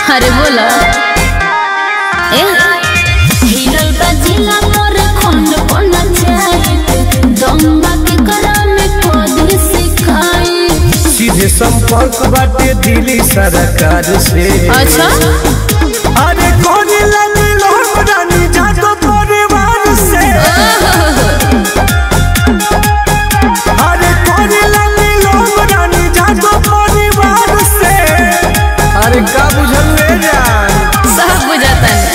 अरे बोला ए हिरल बजिला मोर खोंड कोन चाहिए दम्बा के करा में कोदी सिखाई सीधे संपर्क बाटे दिल्ली सरकार से अच्छा अरे कौन लगी लोग रानी जातो परिवार से अरे कौन लगी लोग रानी जातो परिवार से अरे का बुझल ले जान सब बुझाता है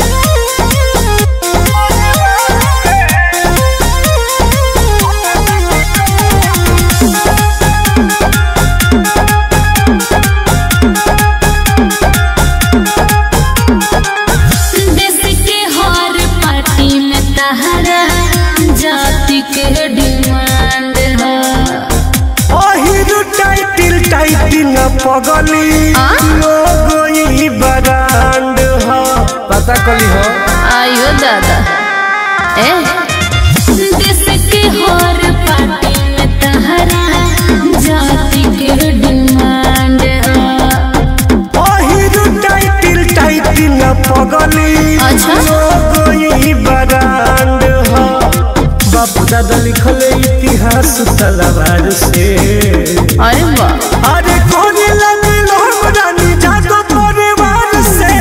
देश के हर पार्टी में तहरा जाति के डिमांड है अहिरु टाइटिल टाइटिल पगली आ? लोगो ई बरांड हो पता कली हो आयो दादा ए देश के हर पार्टी में तहरा जाति के डिमांड है अहिरु टाइटिल टाइटिल पगली अच्छा। लोगो ई बरांड हो बाप दादा लिखल इतिहास तलवार से अरे वाह अरे कौन लगी लोग रानी जातो परिवार से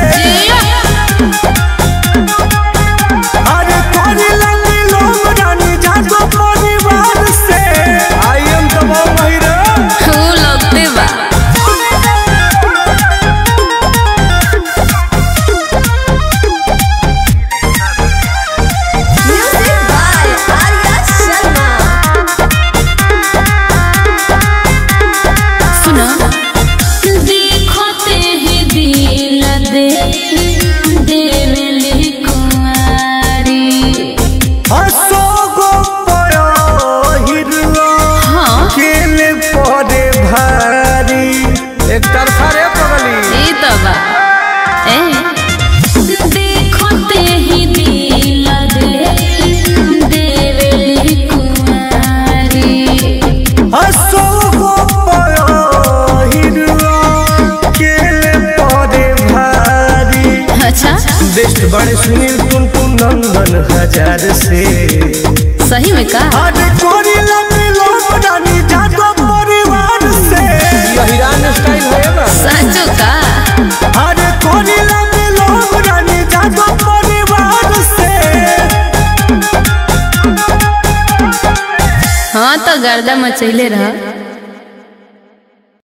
अरे कौन लगी लोग रानी जातो परिवार से आई एम तो महिरा तू लगते बा म्यूजिक बाय आर्या शर्मा सुना देखते ही दिल दे देवली कुमारी असोगो पयो हिरवा हाँ केले पड़े भारी एक तरफा रे पगली ई तो बा ए देखते ही दिल दे देवली कुमारी असोगो पयो हिरवा केले पड़े भारी अच्छा बेस्ट बड़े सुनील टुन टुन नंदन हजार से सही में का अरे कोरी लगी लोग रानी जातो परिवार से हिरान स्टाइल है ना सचो का अरे कोरी लगी लोग रानी जातो परिवार से हाँ तो गर्दा मचैले रहा